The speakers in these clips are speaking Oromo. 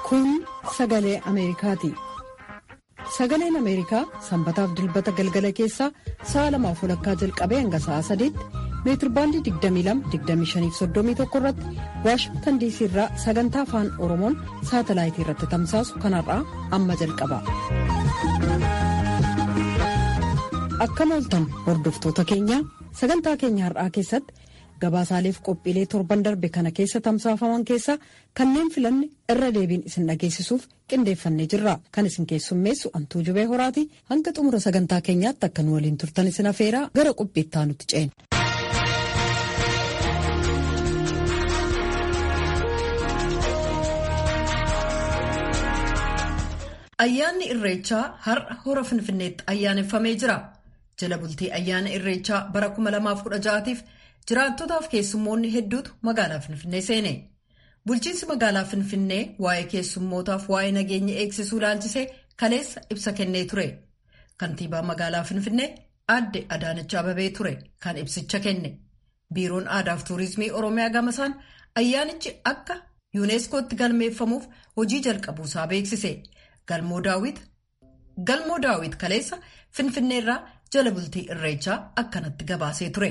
Kun sagalee Ameerikaati. Sagaleen Ameerikaa sanbataaf dilbata galgala keessaa sa'a lamaaf walakkaa jalqabee hanga sa'a sadiitti meetirbaandii 22-25-31 irratti waashingtan diisii irraa sagantaa afaan oromoon saatalaayitii irratti tamsaasu kanarraa amma jalqaba. Akkam ooltan hordoftoota keenya sagantaa keenya har'aa keessatti gabaasaaleef qophiilee torban darbe kana keessa tamsaafaman keessaa kanneen filanne irra deebiin isin dhageessisuuf qindeeffannee jirra kan isin keessummeessu antuu jubee horaati hanga xumura sagantaa keenyaatti akka nu waliin turtan isin afeeraa gara qophiittaa nutti ceena. Ayyaanni Irreechaa har'a hora Finfinneetti ayyaaneffamee jira. Jala bultii ayyaana Irreechaa bara 2016tiif jiraattotaaf keessummoonni hedduutu magaalaa Finfinnee seene. Bulchiinsi magaalaa Finfinnee waa'ee keessummootaaf waa'ee nageenya eegsisuu ilaalchisee kaleessa ibsa kennee ture. Kantiibaa magaalaa Finfinnee aadde Adaanach Ababee ture kan ibsicha kenne. Biiroon Aadaaf Tuurizimii Oromiyaa gamasaan ayyaanichi akka yuuneeskootti galmeeffamuuf hojii jalqabuusaa beeksise. Galmoo daawwit kaleessa Finfinneerraa jala bultii Irreechaa akkanatti gabaasee ture.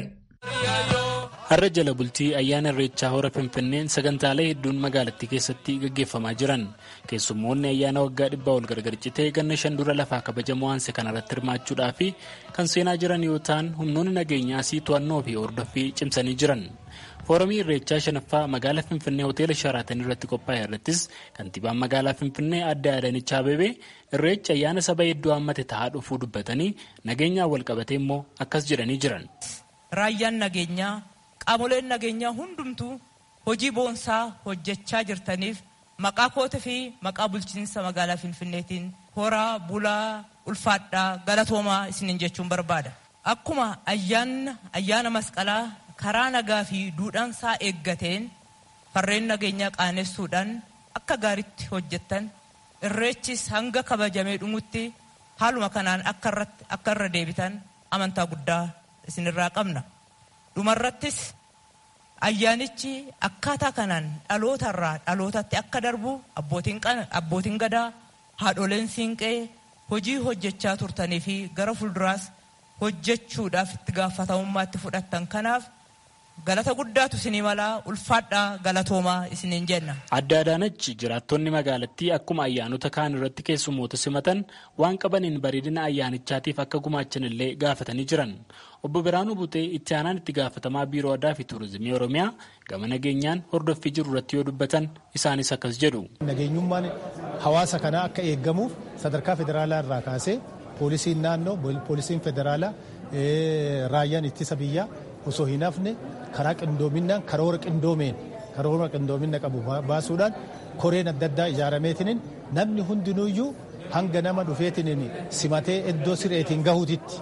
Har'a jala bultii ayyaana Irreechaa hora Finfinneen sagantaalee hedduun magaalattii keessatti gaggeeffamaa jiran. Keessummoonni ayyaana waggaa dhibbaa ol gargar citee ganna shan dura lafaa kabajamoo waanse kanarratti hirmaachuudhaa fi kan seenaa jiran yoo ta'an humnoonni nageenyaas to'annoo fi hordoffii cimsanii jiran. Foorumii Irreechaa shanaffaa magaalaa Finfinnee hoteela Sharaatan irratti qophaa'e irrattis kantiibaan magaalaa Finfinnee aadde Adaanach Abeebee Irreecha ayyaana saba hedduu hammate ta'aa dhufuu dubbatanii nageenyaan wal qabatee immoo akkas jedhanii jiran. Raayyaan nageenyaa qaamoleen nageenyaa hundumtuu hojii boonsaa hojjechaa jirtaniif maqaa koota fi maqaa bulchiinsa magaalaa Finfinneetiin horaa bulaa ulfaadhaa galatoomaa isiniin jechuun barbaada. Akkuma ayyaana masqalaa karaa nagaa fi duudhaansaa eeggateen farreen nageenyaa qaanessuudhaan akka gaaritti hojjettan irreechis hanga kabajamee dhumutti haaluma kanaan akka irra deebitan amantaa guddaa isinirraa qabna. Dhumarrattis ayyaanichi akkaataa kanaan dhalootarraa dhalootatti akka darbu abbootiin gadaa haadholeen siinqee hojii hojjechaa turtanii fi gara fuulduraas hojjechuudhaaf itti gaafatamummaatti fudhattan kanaaf galata guddaatu isinii malaa ulfaadhaa galatoomaa isiniin jenna. Aadde Adaanach jiraattonni magaalattii akkuma ayyaanota kaan irratti keessummoota simatan waan qabaniin bareedina ayyaanichaatiif akka gumaachan illee gaafatanii jiran. Obbo Biraanuu Butee itti aanaan itti gaafatamaa biiroo aadaa fi tuurizimii Oromiyaa gama nageenyaan hordoffii jiru irratti yoo dubbatan isaanis akkas jedhu. Nageenyummaan hawaasa kanaa akka eeggamuuf sadarkaa federaalaa irraa kaasee poolisiin naannoo poolisiin federaalaa raayyaan ittisa biyyaa osoo hin hafne karaa qindoominaan karoora qindoomeen karoora qindoomina qabu baasuudhaan koreen adda addaa ijaarameetiniin namni hundinuyyuu hanga nama dhufeetiniin simatee iddoo sireetiin gahuutitti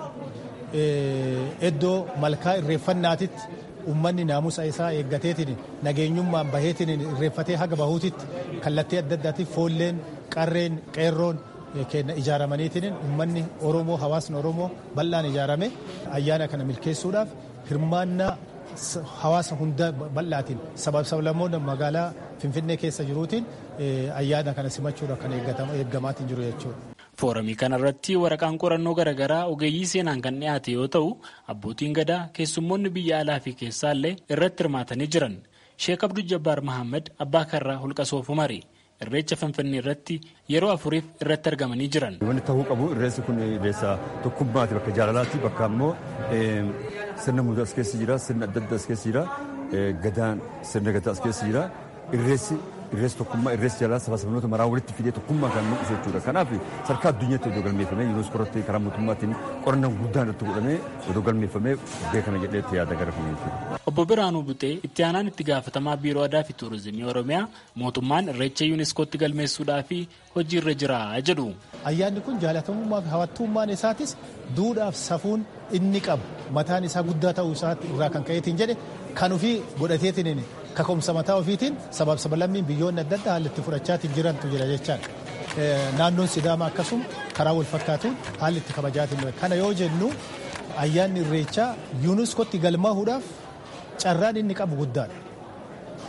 iddoo malkaa irreeffannaatitti ummanni naamusa isaa eeggateetiin nageenyummaan baheetiin irreeffatee haga bahuutitti kallattii adda addaatiif foolleen qarreen qeerroon kenna ijaaramaniitiin ummanni oromoo hawaasni oromoo bal'aan ijaarame ayyaana kana milkeessuudhaaf hirmaannaa hawaasa hunda bal'aatiin sabab sablammoonni magaalaa finfinnee keessa jiruutiin ayyaana kana simachuudhaaf kan eeggamaatiin jiru jechuudha. Foorumii kanarratti waraqaan qorannoo garaagaraa ogeeyyii seenaan kan dhiyaate yoo ta'u abbootiin gadaa keessummoonni biyya alaa fi keessaallee irratti hirmaatanii jiran Sheek Abduu Jabbaar Mahammad abbaa karraa holqa soofumari. Irreecha Finfinnee irratti yeroo afuriif irratti argamanii jiran. Wanti ta'uu qabu irreessi kun irreessa tokkummaati bakka jaalalaati bakka ammoo sirna muudaa as keessa jira sirna adda addaa as keessa jira gadaan sirna gadaa as keessa jira irreessi irreessi tokkummaa irreessi jaalala saba sabnoota maraa walitti fidee tokkummaa kan mul'isu jechuudha. Kanaaf sadarkaa addunyaatti odoo galmeeffamee yuuneeskoo irratti karaa mootummaatiin qorannaan guddaan irratti godhamee odoo galmeeffamee beekama jedhee yaada gara kun jechuudha. Obbo Biraanuu Butee itti aanaan itti gaafatamaa biiroo aadaa fi tuurizimii Oromiyaa mootummaan irreecha yuuneeskootti galmeessuudhaa fi hojii irra jira jedhu. Ayyaanni kun jaalatamummaa fi hawwattummaan isaatis duudhaaf safuun inni qabu mataan isaa guddaa ta'uu isaatti irraa kan ka'eetiin jedhe kan ofii godhateetiin kaka'umsa mataa ofiitiin sabab sabalammiin biyyoonni adda addaa haalli itti fudhachaatiin jirantu jira jechaadha. Naannoon Sidaama akkasuma karaa wal fakkaatuun haalli itti kabajaatiin kana yoo jennu ayyaanni irreechaa yuuneeskootti galmaahuudhaaf carraan inni qabu guddaadha.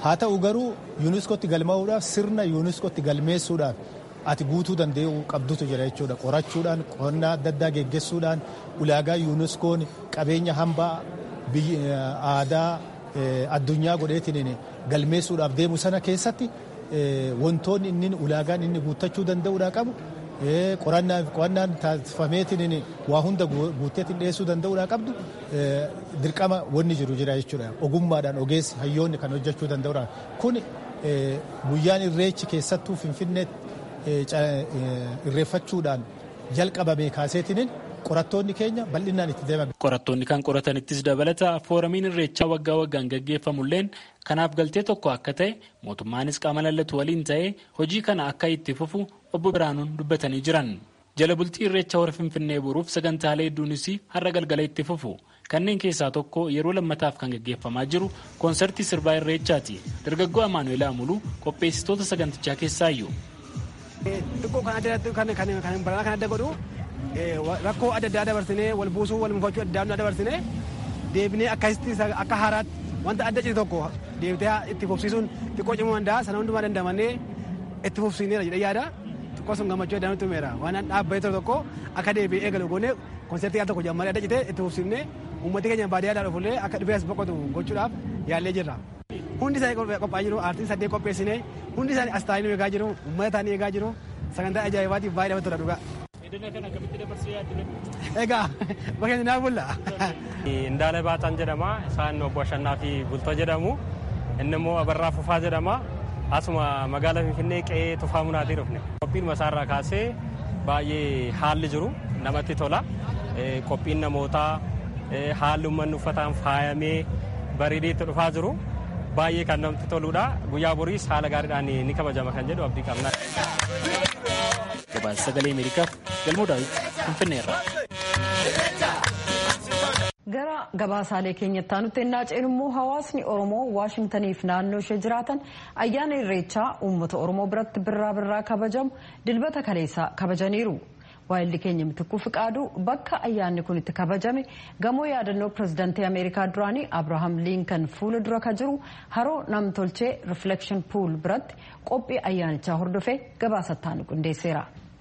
haa ta'u garuu yuuniskootti galmaa'uudhaaf sirna yuuniskootti galmeessuudhaaf ati guutuu danda'u qabdutu jira jechuudha qorachuudhaan qonnaa adda addaa geggeessuudhaan ulaagaa yuuniskoon qabeenya hambaa aadaa addunyaa godheetiin galmeessuudhaaf deemu sana keessatti wantoonni inni ulaagaan inni guuttachuu danda'uudha qabu qorannaan taasifameetiin waa hunda guutteetiin dhiyeessuu danda'uudha qabdu dirqama wanni jiru jira jechuudha ogummaadhaan ogeessi hayyoonni kan hojjechuu danda'uudha kun guyyaan irreechi keessattuu finfinneetti irreeffachuudhaan jalqabame kaaseetiin qorattoonni keenya bal'inaan itti deeman. Qorattoonni kan qoratanittis dabalata fooramiin irreechaa waggaa waggaan gaggeeffamulleen kanaaf galtee tokko akka ta'e mootummaanis qaama lallatu waliin ta'ee hojii kana akka itti fufu obbo Biraanuun dubbatanii jiran. Jala bultii irreecha hora Finfinnee boruuf sagantaalee hedduunis har'a galgala itti fufu. Kanneen keessaa tokko yeroo lammataaf kan gaggeeffamaa jiru koonsartii sirbaa irreechaati. Dargaggoo Amaanuel Amuluu qopheessitoota sagantichaa keessaayyuu. Xiqqoo kan baranaa kan adda godhu rakkoo adda addaa dabarsinee wal buusuu wal mufachuu adda addaa dabarsinee deebinee akkasitti akka haaraatti wanta adda cite tokko deebitee itti fufsiisuun xiqqoo cimuu danda'a sana hundumaa dandamannee itti fufsiineera jedhee yaada xiqqoo sun gammachuu adda nutti himeera waan dhaabbatee ture tokko akka deebi'ee eegalu goone konsertii al tokko jammaree adda cite itti fufsiifnee uummatni keenya baadiyyaadhaa dhufullee akka dhibee as boqotu gochuudhaaf yaallee jirra. Hundi isaanii qophaa'aa jiru aartiin saddeet qopheessine hundi isaanii as taa'anii eegaa jiru uummata taa'anii eegaa jiru sagantaa ajaa'ibaatiif baay'ee namatti tola dhugaa. Egaa bakkeen naa bulla. Indaala Baataan jedhama. Isaan obbo Ashannaa fi Bultoo jedhamu. Inni immoo Abarraa Fufaa jedhama. Asuma magaalaa Finfinnee qe'ee tufaa munaatii dhufne. Qophiin masaarraa kaasee baay'ee haalli jiru namatti tola. Qophiin namootaa haalli uummanni uffataan faayamee bareedee itti dhufaa jiru. Baay'ee kan namatti toludha. Guyyaa boriis haala gaariidhaan ni kabajama kan jedhu abdii qabna. Gabaasa sagalee Ameerikaaf galmoo daawwiti Finfinneerra. Gara gabaasaalee keenyatti aanutti ennaa ceenu immoo hawaasni Oromoo Waashintaniif naannoo ishee jiraatan ayyaana irreechaa uummata Oromoo biratti birraa birraa kabajamu dilbata kaleessaa kabajaniiru. Waayilli keenya mitikuu fiqaaduu bakka ayyaanni kun itti kabajame gamoo yaadannoo pirezidaantii Ameerikaa duraanii Abrahaam Liinkan fuula dura ka jiru haroo namtolchee Reflection Pool biratti qophii ayyaanichaa hordofee gabaasattaan qindeesseera.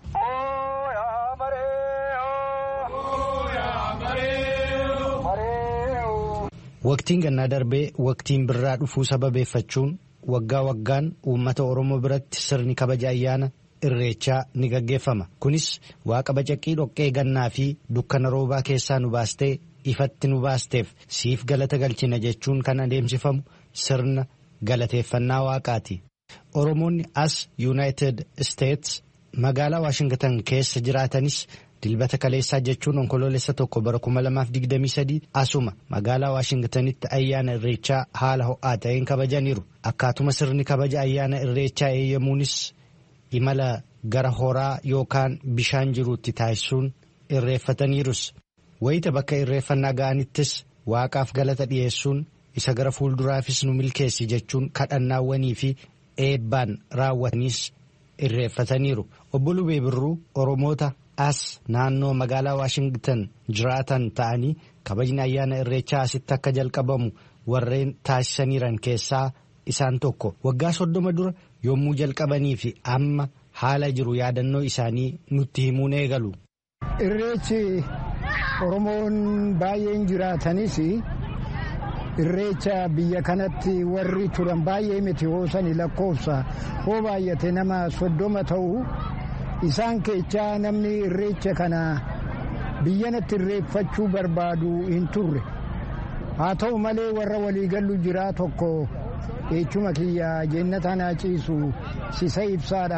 Waqtiin gannaa darbee waqtiin birraa dhufuu sababeeffachuun waggaa waggaan uummata Oromoo biratti sirni kabaja ayyaana irreechaa ni gaggeeffama. Kunis waaqa bacaqii dhoqqee gannaa fi dukkana roobaa keessaa nu baastee ifatti nu baasteef siif galata galchina jechuun kan adeemsifamu sirna galateeffannaa waaqaati. Oromoonni as Yuunaayitid Isteets magaalaa Waashingtan keessa jiraatanis dilbata kaleessaa jechuun onkoloolessa tokko bara 2023 asuma magaalaa Waashingtanitti ayyaana irreechaa haala ho'aa ta'een kabajaniiru. Akkaatuma sirni kabaja ayyaana irreechaa eeyyamuunis imala gara horaa yookaan bishaan jiruutti taasisuun irreeffataniirus. Wayita bakka irreeffannaa ga'anittis waaqaaf galata dhiyeessuun isa gara fuulduraafis nu milkeessi jechuun kadhannaawwanii fi eebbaan raawwatanis irreeffataniiru. Obbo Lubee Birruu Oromoota as naannoo magaalaa Waashingtan jiraatan ta'anii kabajni ayyaana irreechaa asitti akka jalqabamu warreen taasisaniiran keessaa isaan tokko waggaa soddoma dura yommuu jalqabanii fi amma haala jiru yaadannoo isaanii nutti himuun eegalu. Irreechi Oromoon baay'een jiraatanis irreecha biyya kanatti warri turan baay'ee miti hoosani lakkoofsa hoo baay'ate nama soddoma ta'u isaan keechaa namni irreecha kana biyyanatti irreeffachuu barbaadu hin turre haa ta'u malee warra waliigallu jiraa tokko eechuma kiyya jennata naa ciisu sisa ibsaadha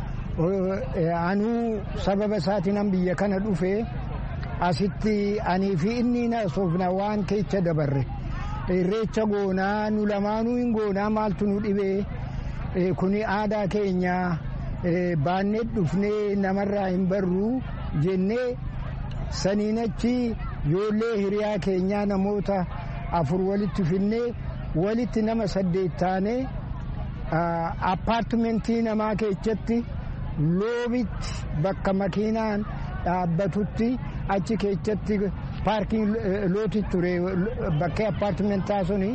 anuu sababa isaatiin biyya kana dhufe asitti anii fi inni na soofna waan keecha dabarre irreecha goonaa nu lamaanuu hin goonaa maaltu nu dhibee kuni aadaa keenya baannee dhufnee namarraa hin barru jennee saniin achi ijoollee hiriyaa keenyaa namoota afur walitti finnee walitti nama saddeet taanee appaartimentii namaa keessatti loobitti bakka makiinaan dhaabbatutti achi keessatti paarkiin looti ture bakkee appaartimentaa suni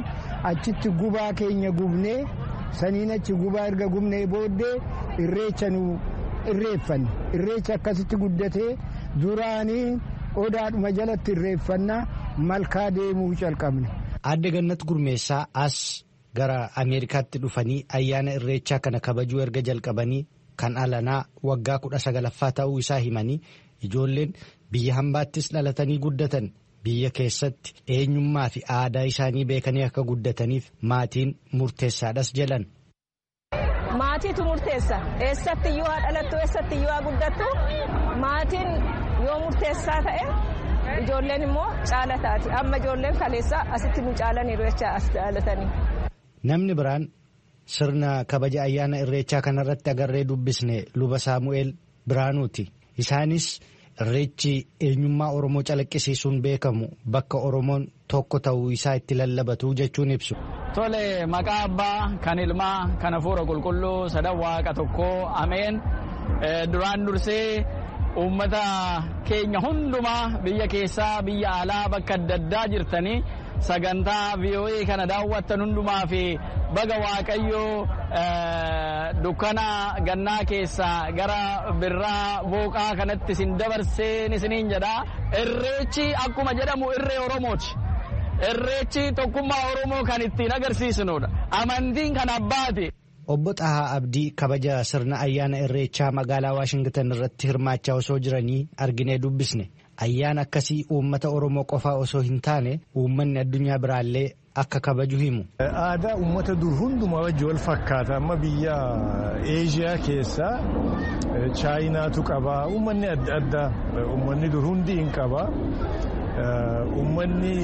achitti gubaa keenya gubnee saniin achi gubaa erga gubnee booddee irreecha nu irreeffanne irreecha akkasitti guddatee duraanii odaadhuma jalatti irreeffannaa malkaa deemuu calqabne. Aadde Gannat Gurmeessaa as gara Ameerikaatti dhufanii ayyaana irreechaa kana kabajuu erga jalqabanii kan alanaa waggaa kudha sagalaffaa ta'uu isaa himanii ijoolleen biyya hambaattis dhalatanii guddatan biyya keessatti eenyummaa fi aadaa isaanii beekanii akka guddataniif maatiin murteessaadhas jedhan. Maatiitu murteessa eessatti yoo haa dhalattu eessatti yoo haa guddattu maatiin yoo murteessaa ta'e ijoolleen immoo caala taati amma ijoolleen kaleessaa asitti nu caalaniiru jecha as dhalatanii. Namni biraan sirna kabaja ayyaana irreechaa kanarratti agarree dubbisne luba saamu'eel biraanuuti. Isaanis irreechi eenyummaa Oromoo calaqqisiisuun beekamu bakka Oromoon tokko ta'uu isaa itti lallabatu jechuun ibsu. Tole maqaa abbaa kan ilmaa kan hafuura qulqulluu sadan waaqa tokkoo ameen duraan dursee uummata keenya hundumaa biyya keessaa biyya alaa bakka adda addaa jirtanii sagantaa VOA kana daawwattan hundumaa fi baga waaqayyoo dukkana gannaa keessaa gara birraa booqaa kanatti isin dabarsee isiniin jedha irreechi akkuma jedhamu irree oromooti. Irreechi tokkummaa oromoo kan ittiin agarsiisnudha amantiin kan abbaati. Obbo Xahaa Abdii kabaja sirna ayyaana irreechaa magaalaa Waashingtan irratti hirmaachaa osoo jiranii arginee dubbisne. Ayyaana akkasii uummata Oromoo qofaa osoo hin taane uummanni addunyaa biraallee akka kabaju himu. Aadaa uummata dur hundumaa wajji wal fakkaata amma biyya Eeshiyaa keessaa Chaayinaatu qaba uummanni adda addaa uummanni dur hundi hin qaba uummanni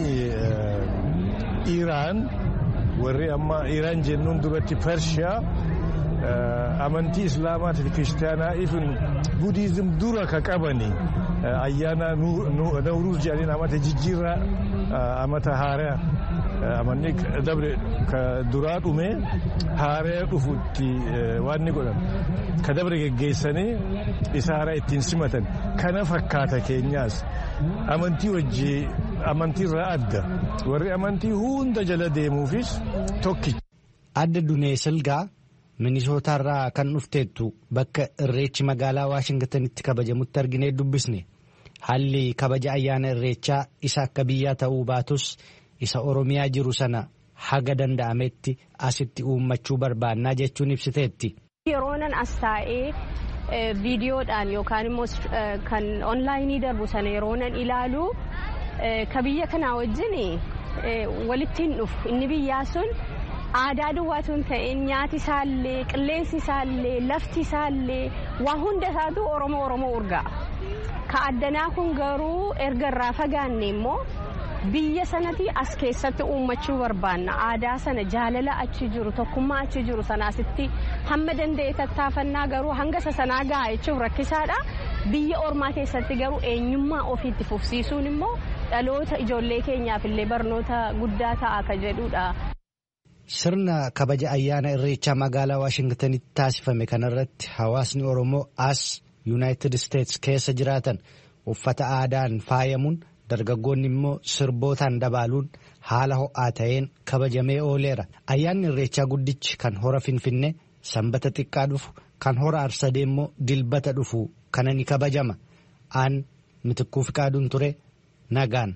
Iraan warri amma Iraan jennuun duratti Pershiyaa amantii islaamaatii fi kiristaanaa ifin budiizim dura ka qabani ayyaana nawruuz jedhaniin amata jijjiirraa amata haaraa amanni dabre ka duraa dhume haaraa dhufutti waan ni godhan ka dabre geggeessanii isa haaraa ittiin simatan kana fakkaata keenyaas amantii wajji amantiirraa adda warri amantii hunda jala deemuufis tokkicha. Adda Dunee Silgaa Minisootaarraa kan dhufteettu bakka irreechi magaalaa Waashingtanitti kabajamutti arginee dubbisne haalli kabaja ayyaana irreechaa isa akka biyyaa ta'uu baatus isa Oromiyaa jiru sana haga danda'ametti asitti uummachuu barbaannaa jechuun ibsiteetti. Yeroonan as taa'ee viidiyoodhaan yookaan immoo kan onlaayinii darbu sana yeroonan ilaalu ka biyya kanaa wajjin walitti hin dhufu inni biyyaa sun. aadaa duwwaatu hin ta'in nyaati isaallee qilleensi isaallee lafti isaallee waa hunda isaatu oromoo oromoo urgaa'a. Ka addanaa kun garuu erga irraa fagaanne immoo biyya sanatti as keessatti uummachuu barbaanna aadaa sana jaalala achi jiru tokkummaa achi jiru sanaasitti hamma danda'e tattaafannaa garuu hanga isa sanaa ga'a jechuun rakkisaadha. Biyya ormaa keessatti garuu eenyummaa ofiitti fufsiisuun immoo dhaloota ijoollee keenyaaf illee barnoota guddaa ta'a ka jedhudha. Sirna kabaja ayyaana irreechaa magaalaa Waashingtanitti taasifame kanarratti hawaasni Oromoo as Yuunaayitid Isteets keessa jiraatan uffata aadaan faayamuun dargaggoonni immoo sirbootaan dabaaluun haala ho'aa ta'een kabajamee ooleera. Ayyaanni irreechaa guddichi kan hora Finfinnee sanbata xiqqaa dhufu kan hora Arsadee immoo dilbata dhufu kana ni kabajama. Aan mitikkuu fiqaaduun ture nagaan.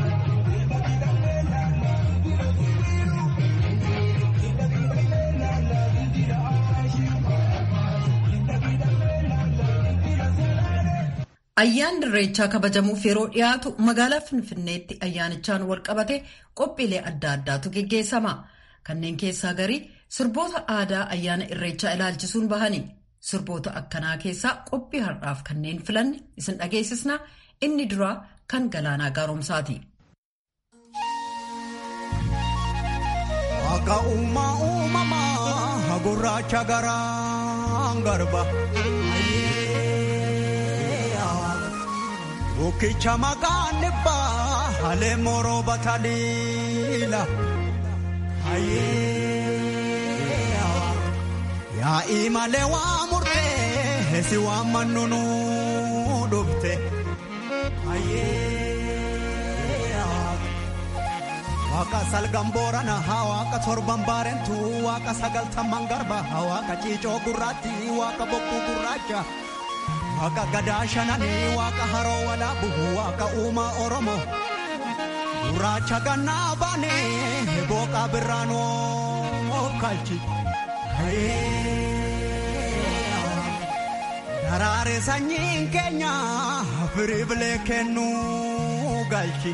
Ayyaanni irreechaa kabajamuuf yeroo dhiyaatu magaalaa Finfinneetti ayyaanichaan walqabate qophiilee adda addaatu geggeessama. Kanneen keessaa garii sirboota aadaa ayyaana irreechaa ilaalchisuun bahani. Sirboota akkanaa keessaa qophii har'aaf kanneen filanne isin dhageessisna inni duraa kan galaanaa gaaromsaati. Akka uumaa uumamaa gurraacha garaan garba. Bukkicha maqaan dhibbaa halee moroo bataliila. Yaa'ii malee waa murtee si waan mannunu dhufte. waaqa salgan boorana waaqa torban baarentu waaqa sagaltamman garba waaqa ciicoo gurraatti waaqa bokkuu gurraacha waaqa gadaa shananii waaqa haroo walaabu waaqa uumaa oromoo gurraacha gannaa baane booqaa birraanoo kalchi daraare sanyiin keenya firii bilee kennuu galchi.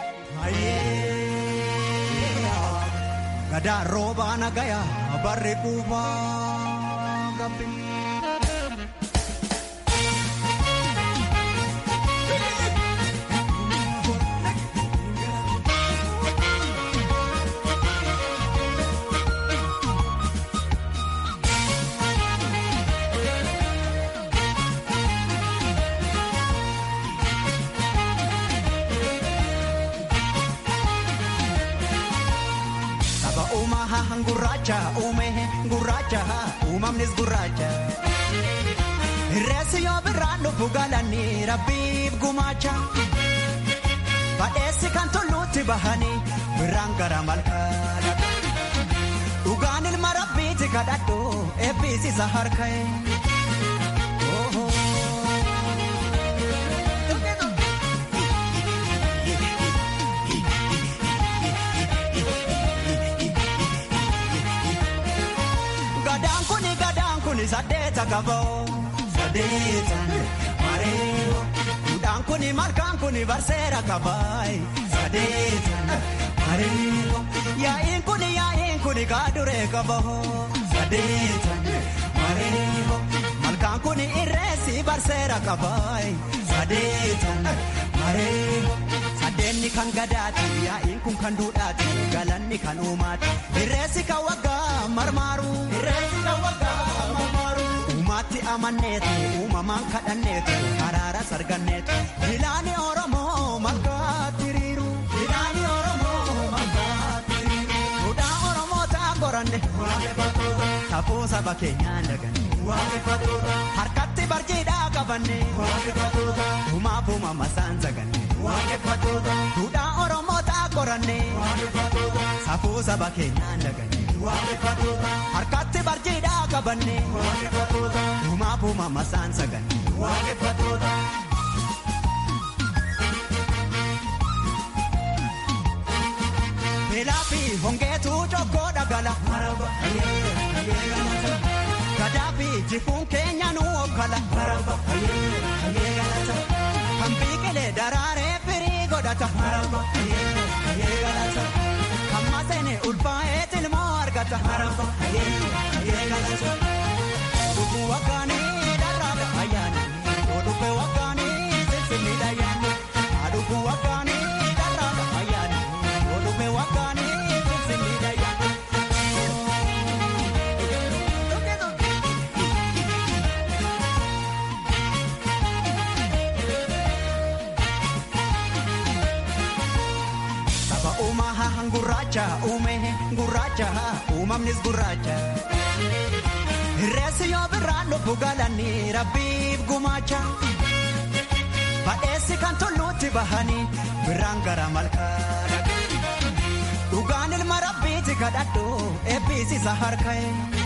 Gadaa roobaa nagaya barri quufaa gabbi. gurraacha uume gurraacha uumamnis gurraacha. Reessi yoo birraan dhufu galanii rabbiif gumaacha. Badheessi kan tulluutti bahanii birraan gara malkaadha. Dhugaan ilma rabbiiti kadhadhu eebbisiisa harka'e. saddeeta qaboo saddeetan mareeyo duudhaan kuni malkaan kuni barseera qabaay saddeetan mareeyo yaa'iin kuni yaa'iin kuni kaaduree qaboo saddeetan mareeyo malkaan kuni irreessi barseera qabaay saddeetan mareeyo saddeenni kan gadaati yaa'iin kun kan duudhaati galanni kan uumaati irreessi kan waggaa marmaaru irreessi kan waggaa. Uumatti amanneetu uumamaan kadhanneetu haraara sarganneetu bilaani Oromoo malkaatti hiriiru. Bilaani Oromoo malkaatti hiriiru. Duudhaa Oromoo ta'a qoranne. Waaqeffatoota. Safuu saba keenyaan daganne. Waaqeffatoota. Harkatti barjiidhaa qabanne. Waaqeffatoota. Uumaaf uumama isaan saganne. Waaqeffatoota. Duudhaa Oromoo ta'a qoranne. Waaqeffatoota. Safuu saba keenyaan daganne. Waaqeffatoota. Harkatti barjiidhaa qabanne. Waaqeffatoota. Uumaaf uumama isaan saganne. Waaqeffatoota. Beelaa fi hongeetu cokkoo dhagala. Gadaa fi jifuun keenya nu okkala. Kan biqilee daraaree firii godhata. Kan maseene ulfaa'ee tilmoo argata. Oduu waggaanii dharraadha ayyaana. Oduu waggaanii sinsinniidha ayyaana. Aduu waggaanii dharraadha ayyaana. Oduu waggaanii sinsinniidha ayyaana. Saba uumaa gurraacha uume gurraacha uumamnis gurraacha. Reessi yoo birraan dhufu galanii rabbiif gumaacha. Badheessi kan tulluutti bahanii birraan gara malkaadha. Dhugaan ilma rabbiiti kadhadhu eebbisiisa harka'e.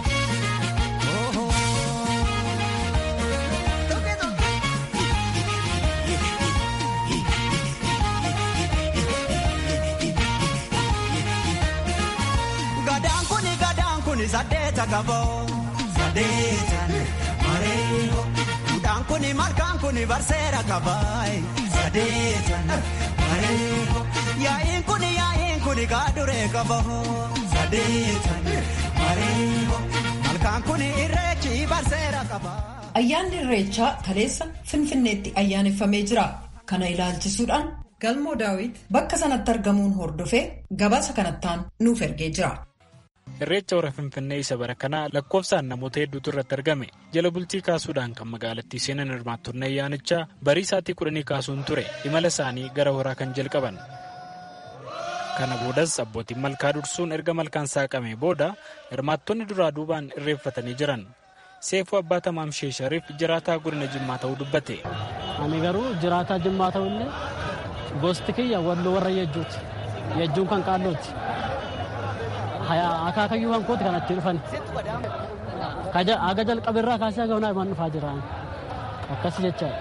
Gadaan kuni gadaan kuni saddeeta qaboo. Sadeetan mareeyo duudhaan kuni malkaan kuni barseera qabaay sadeetan mareeyo yaa'iin kuni yaa'iin kuni kaaduree qaboo sadeetan mareeyo malkaan kuni irreechi barseera qabaa. Ayyaanni Irreechaa kaleessa Finfinneetti ayyaaneffamee jira. Kana ilaalchisuudhaan galmoo daawit bakka sanatti argamuun hordofee gabaasa kanattaan nuuf ergee jira. Irreecha hora Finfinnee isa bara kanaa lakkoofsaan namoota hedduutu irratti argame. Jala bultii kaasuudhaan kan magaalattii seenan hirmaattonni ayyaanichaa barii isaatii kudhanii kaasuun ture imala isaanii gara horaa kan jalqaban. Kana boodas abbootiin malkaa dursuun erga malkaan saaqamee booda hirmaattonni duraa duubaan irreeffatanii jiran. Seefuu abbaa tamaam sheeshariif jiraataa godina Jimmaa ta'uu dubbate. Ani garuu jiraataa Jimmaa ta'ullee gosti kiyya walloo warra yejjuuti. Yejjuun kan qaallooti. Akaakayyuu kan kooti kan achi dhufan. Aga jalqabirraa kaasee haga hundaa imaan dhufaa jira. Akkas jechaadha.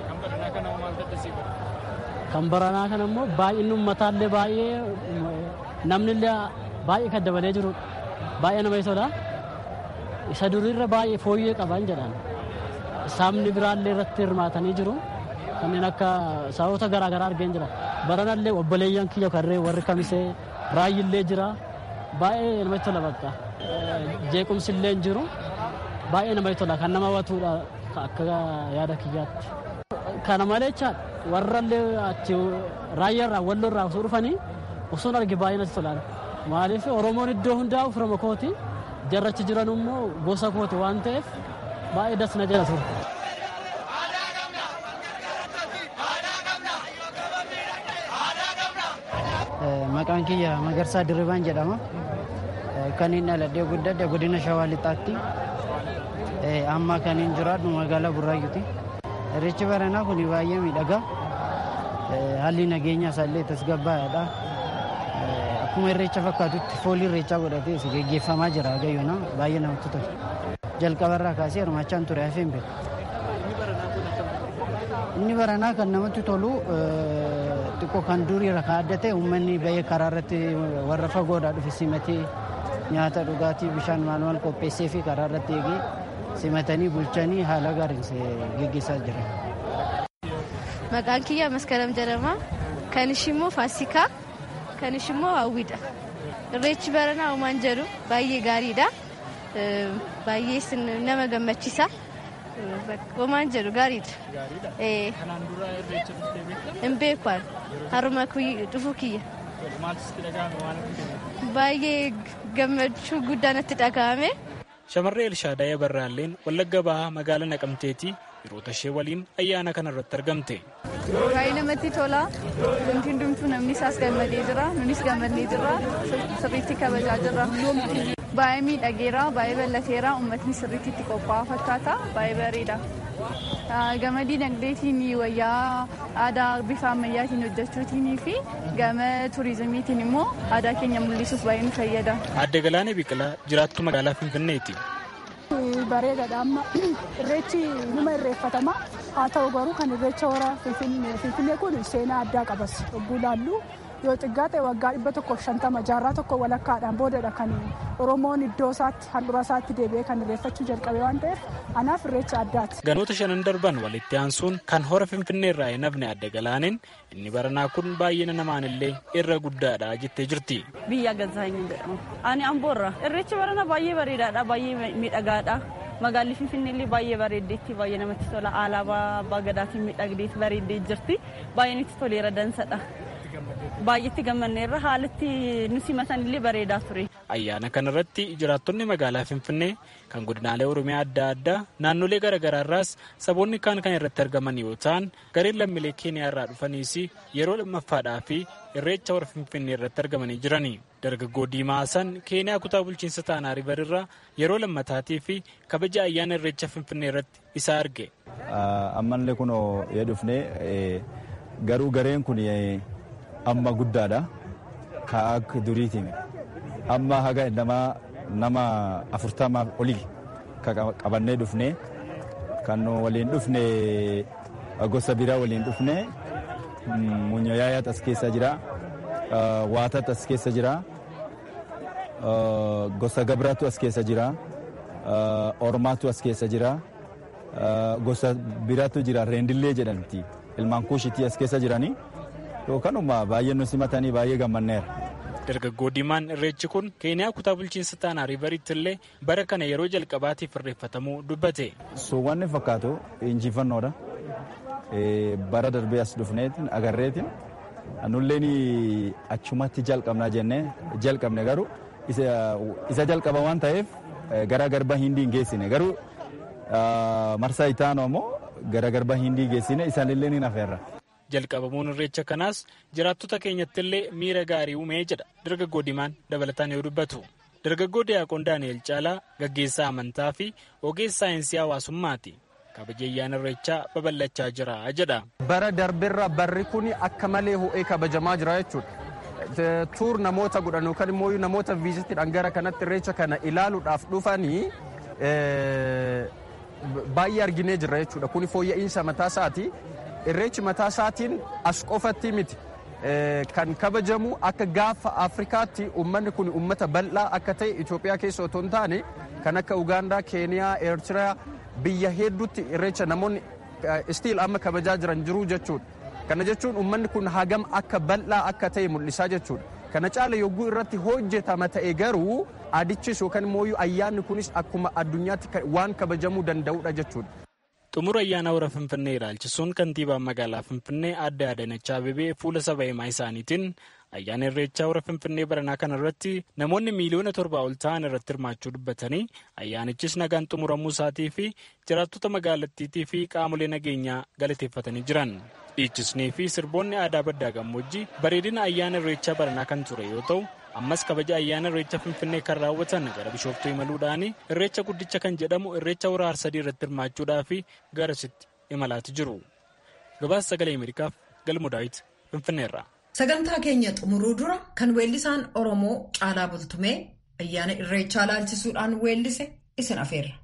Kan baranaa kana immoo baay'inni ummataallee baay'ee namnillee baay'ee kan dabalee jirudha. Baay'ee nama tola. Isa duriirra baay'ee fooyyee qaban jedhan. Saamni biraallee irratti hirmaatanii jiru. Kanneen akka sababota garaagaraa argeen jira. Baranallee obboleeyyan kiyya karree warri kamisee raayyillee jira. Baay'ee namatti tola bakka. Jeequmsillee jiru. Baay'ee namatti tola kan nama hawwatudha akka yaada kiyyaatti. Kana malee warrallee achi raayyaarraa walloorraa osoo dhufanii osoo arge baay'ee natti tola. Maaliif Oromoon iddoo hundaa ofirra kooti jarrachi jiran immoo gosa kooti waan ta'eef baay'ee das na jala ture. Maqaan kiyya Magarsaa Dirribaan jedhama. Kan inni dhaladhee guddadhe godina Shawaa Lixaatti. Amma kan inni jiraadhu magaalaa Burraayyuuti. Irreechi baranaa kun baay'ee miidhagaa. Haalli nageenyaa isaallee tasgabbaa'aadha. Akkuma irreecha fakkaatutti foolii irreechaa godhatee geggeeffamaa jira gayyoona baay'ee namatti tola. Jalqabarraa kaasee hirmaachaan ture hafeen beeku. Inni baranaa kan namatti tolu xiqqoo kan duriirra kan adda ta'e uummanni baay'ee karaa irratti warra fagoodhaa dhufe simatee nyaata dhugaatii bishaan maal maal qopheessee fi karaa irratti eegee simatanii bulchanii haala gaariin geggeessaa jiran. Maqaan kiyya Maskaram jedhama. Kan ishimmoo Faasikaa. Kan ishimmoo Hawwiidha. Irreechi baranaa uumaan jedhu baay'ee gaariidha. Baay'ee nama gammachiisa. Uumaan jedhu gaariidha. Kanaan dura irreecha dhuftee beektaa? Hin beeku haruma dhufu kiyya. Maaltu sitti dhaga'ame waan akka Baay'ee gammachuu guddaa natti dhaga'ame. Shamarree Elshaadaayee Barraalleen Wallagga Bahaa magaalaa Naqamteetii hiriyoota ishee waliin ayyaana kana irratti argamte. Baay'ee namatti tola. Wanti hundumtuu namni isaas gammadee jira. Nunis gammadnee jira. Sirriitti kabajaa jira. Baay'ee miidhageera. Baay'ee ballateera. Uummatni sirriitti itti qophaa'aa fakkaata. Baay'ee bareeda. Gama dinagdeetiin wayyaa aadaa bifa ammayyaatiin hojjechuutiin fi gama turizimiitiin immoo aadaa keenya mul'isuuf baay'ee nu fayyada. Aadde Galaanee Biqilaa jiraattuu magaalaa Finfinneeti. bareedaadha amma irreechi numa irreeffatama haa ta'u garuu kan irreecha hora finfinnee kun seenaa addaa qabas yogguu laallu yoo xiqqaate waggaa dhibba tokkoof shantama jaarraa tokko walakkaadhaan boodadha kan oromoon iddoo isaatti handhuura isaatti deebi'ee kan irreeffachuu jalqabe waan ta'eef anaaf irreecha addaati. Ganoota shanan darban walitti aansuun kan hora finfinnee irraa hin hafne adde galaaneen inni baranaa kun baay'ina namaanillee irra guddaadha jettee jirti. Biyya Gazaanyi jedhama. Ani Amboorra. Irreechi barana baay'ee bareedaadha baay'ee miidhagaadha. Magaalli Finfinnee baay'ee bareeddeetti baay'ee namatti tola alaabaa abbaa gadaatiin miidhagdeetti bareeddee jirti baay'ee nutti toleera dansadha. Baay'eetti gammanneerra haalatti nu simatan illee bareedaa ture. Ayyaana kanarratti jiraattonni magaalaa Finfinnee kan godinaalee Oromiyaa adda addaa naannolee garaagaraarraas saboonni kaan kan irratti argaman yoo ta'an gareen lammiilee Keeniyaa irraa dhufaniis yeroo lammaffaadhaa fi irreecha hora Finfinnee irratti argamanii jirani. Dargaggoo Diimaa Hasan Keeniyaa kutaa bulchiinsa Taanaa River irraa yeroo lammataatii fi kabaja ayyaana irreecha Finfinnee irratti isa arge. Ammallee kun yoo dhufne garuu gareen kun amma guddaadha. Ka akka duriitiin amma haga nama nama afurtamaa olii qabannee dhufne kan waliin dhufne gosa biraa waliin dhufne munyayaayaat as keessa jira waatat as keessa jira gosa gabraatu as keessa jira ormaatu as keessa jira gosa biraatu jira reendillee jedhamti ilmaan kuushitii as keessa jiranii yookaanuma baay'ee nu simatanii baay'ee gammanneera. Dargaggoo Diimaan irreechi kun Keeniyaa kutaa bulchiinsa Taanaa Riiveritti illee bara kana yeroo jalqabaatiif irreeffatamuu dubbate. Suuwwanni fakkaatu injifannoodha. Bara darbee as dhufneetiin agarreetiin nulleen achumatti jalqabna jennee jalqabne garuu isa jalqaba waan ta'eef gara garba hindii hin geessine garuu marsaa itaanoo immoo gara garba hindii geessine isaanillee ni nafeerra. jalqabamuun irreecha kanaas jiraattota keenyatti illee miira gaarii uumee jedha dargaggoo diimaan dabalataan yoo dubbatu dargaggoo diyaaqoon daani'el caalaa gaggeessaa amantaa fi ogeessa saayinsii hawaasummaati kabaja ayyaana irreechaa babal'achaa jira jedha. bara darbeerra barri kun akka malee ho'ee kabajamaa jira jechuudha tuur namoota godhan yookaan immoo namoota viizitiidhaan gara kanatti irreecha kana ilaaluudhaaf dhufanii baay'ee arginee jirra jechuudha. Kuni fooyya'insa mataa isaati. Irreechi mataa isaatiin as qofatti miti. Kan kabajamu akka gaafa Afrikaatti uummanni kun uummata bal'aa akka ta'e Itoophiyaa keessa otoo hin taane kan akka Ugaandaa, Keeniyaa, Eertiraa biyya hedduutti irreecha namoonni istiil amma kabajaa jiran jiru jechuudha. Kana jechuun uummanni kun hagam akka bal'aa akka ta'e mul'isaa jechuudha. Kana caala yogguu irratti hojjetama ta'e garuu adichis yookaan immoo ayyaanni kunis akkuma addunyaatti waan kabajamuu danda'udha jechuudha. xumura ayyaana hora finfinnee ilaalchisuun kantiibaan magaalaa finfinnee adda Adaanech Abeebee fuula saba himaa isaaniitiin ayyaana irreechaa hora finfinnee baranaa kana irratti namoonni miiliyoona torbaa ol ta'an irratti hirmaachuu dubbatanii ayyaanichis nagaan xumuramuu isaatii fi jiraattota magaalattiitii fi qaamolee nageenyaa galateeffatanii jiran. dhiichisnee fi sirboonni aadaa baddaa gammoojjii bareedina ayyaana irreechaa baranaa kan ture yoo ta'u ammas kabaja ayyaana irreecha finfinnee kan raawwatan gara bishooftuu imaluudhaan irreecha guddicha kan jedhamu irreecha hora harsadii irratti hirmaachuudhaaf garasitti imalaati jiru gabaasa sagalee ameerikaaf galmu daawit finfinneerra. sagantaa keenya xumuruu dura kan weellisaan oromoo caalaa bultumee ayyaana irreechaa laalchisuudhaan weellise isin afeerra.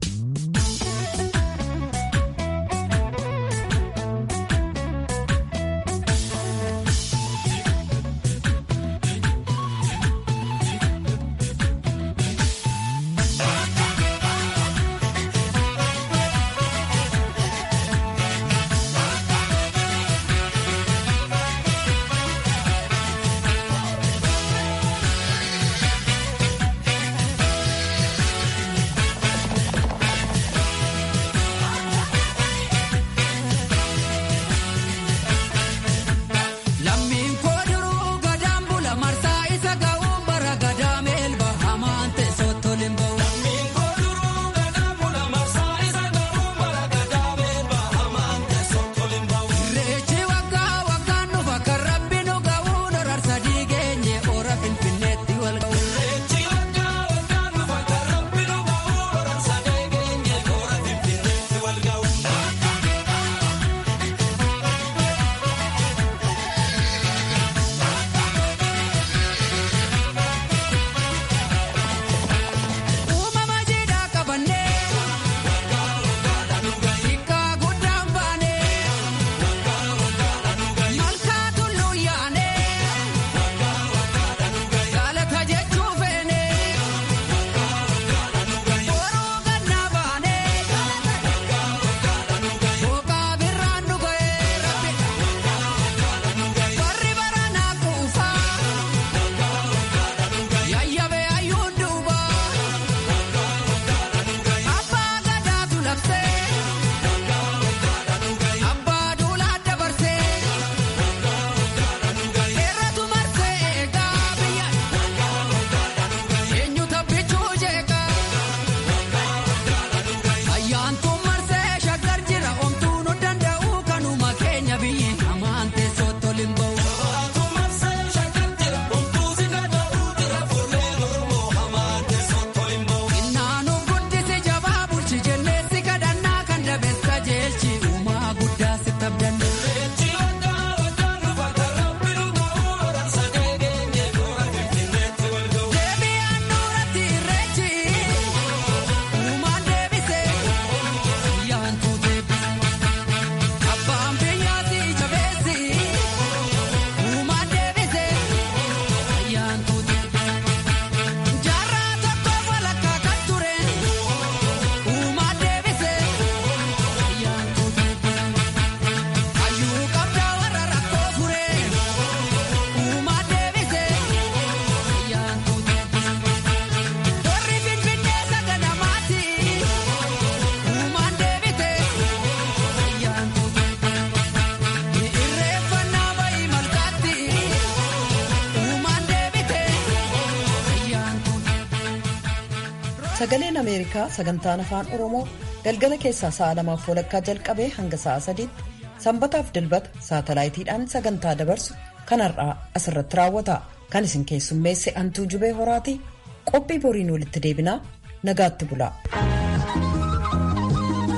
sagaleen ameerikaa sagantaan afaan oromoo galgala keessaa sa'a lamaaf walakkaa jalqabee hanga sa'a sadiitti sanbataaf dilbata saatalaayitiidhaan sagantaa dabarsu kan har'aa asirratti raawwata kan isin keessummeesse antuu jubee horaatii qophii boriin walitti deebinaa nagaatti bulaa.